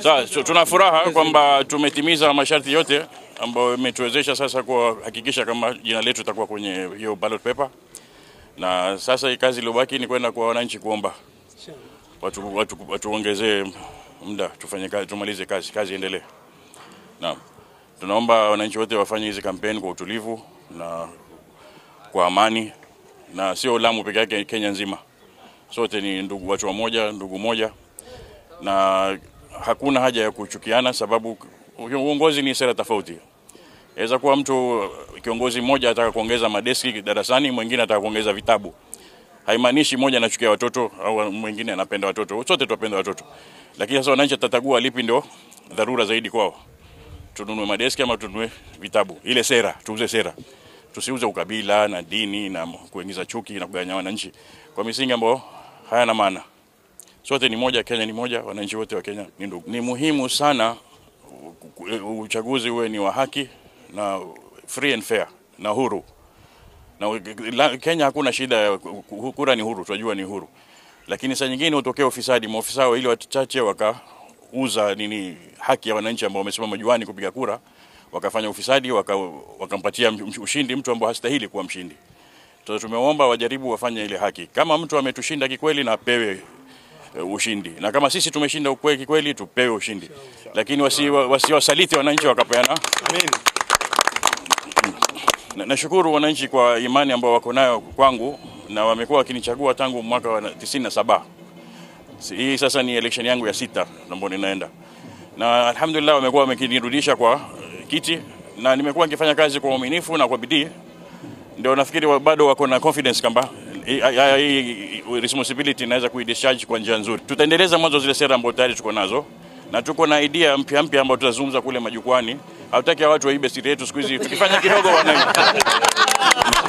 Sasa so, tuna furaha kwamba tumetimiza masharti yote ambayo imetuwezesha sasa kuhakikisha kama jina letu litakuwa kwenye hiyo ballot paper, na sasa hii kazi iliyobaki ni kwenda kwa wananchi kuomba watu, watu, watuongezee muda tufanye kazi, tumalize kazi, kazi iendelee. Naam, tunaomba wananchi wote wafanye hizi kampeni kwa utulivu na kwa amani, na sio Lamu peke yake, Kenya nzima, sote ni ndugu, watu wa moja, ndugu moja, na hakuna haja ya kuchukiana, sababu uongozi ni sera tofauti. Inaweza kuwa mtu kiongozi mmoja ataka kuongeza madeski darasani, mwingine ataka kuongeza vitabu. Haimaanishi mmoja anachukia watoto au mwingine anapenda watoto. Sote tunapenda watoto, lakini sasa wananchi watatagua lipi ndio dharura zaidi kwao. Tununue madeski ama tununue vitabu? Ile sera, tuuze sera, tusiuze ukabila na dini na kuingiza chuki na kuganya wananchi kwa misingi ambayo hayana maana. Sote ni moja, Kenya ni moja, wananchi wote wa Kenya ni ndugu. Ni muhimu sana uchaguzi uwe ni wa haki na free and fair na huru. Na Kenya hakuna shida ya kura, ni huru, tunajua ni huru, lakini saa nyingine hutokea ufisadi, maofisa ili wachache wakauza nini haki ya wananchi ambao wamesimama juani kupiga kura, wakafanya ufisadi, wakampatia waka ushindi mtu ambao hastahili kuwa mshindi. Sasa tumeomba wajaribu wafanye ile haki. Kama mtu ametushinda kikweli, na apewe uh, ushindi, na kama sisi tumeshinda ukweli kikweli, tupewe ushindi, lakini wasiwasaliti wasi wananchi wakapeana. Amen. Nashukuru wananchi kwa imani ambao wako nayo kwangu na wamekuwa wakinichagua tangu mwaka wa 97. Hii sasa ni election yangu ya sita ambayo ninaenda, na alhamdulillah wamekuwa wamekinirudisha kwa kiti na nimekuwa nikifanya kazi kwa uaminifu na kwa bidii, ndio nafikiri bado wako na confidence kwamba hii responsibility inaweza kuidischarge kwa njia nzuri. Tutaendeleza mwanzo zile sera ambazo tayari tuko nazo na tuko na idea mpya mpya ambayo tutazungumza kule majukwani. Hatutaki watu waibe siri yetu siku hizi, tukifanya kidogo wanai